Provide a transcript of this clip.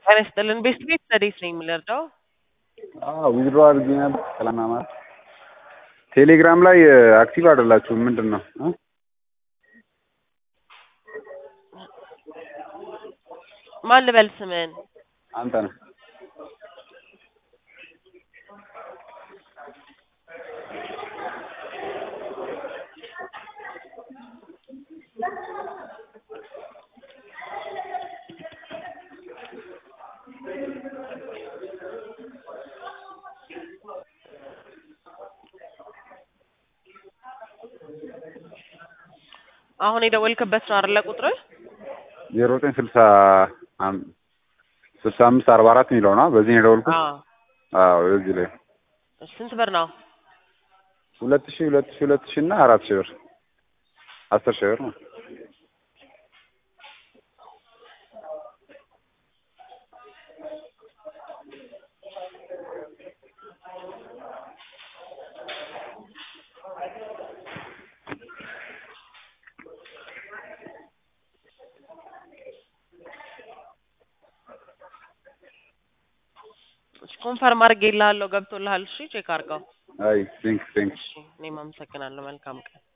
ጤና ይስጥልን ቤስት ቤት ረዴት ነኝ የምንረዳው? ዊዝድሮ አድርጌ ነበር ሰላም ማለት ቴሌግራም ላይ አክቲቭ አይደላችሁም ምንድን ነው እ? ማን ልበል ስምን? አንተ ነህ አሁን የደወልክበት ነው አይደለ ቁጥርህ? ዜሮ ዘጠኝ ስልሳ አም- ስልሳ አምስት አርባ አራት የሚለው ነው በዚህ ነው የደወልኩት አዎ። አዎ በዚህ ላይ ስንት ብር ነው? ሁለት ሺህ ሁለት ሺህ ሁለት ሺህ እና አራት ሺህ ብር አስር ሺህ ብር ነው ኮንፈርም አድርጌልሃለሁ ገብቶልሃል። እሺ ቼክ አድርገው። አይ ቴንክ ቴንክ እሺ እኔም አመሰግናለሁ። መልካም ቀን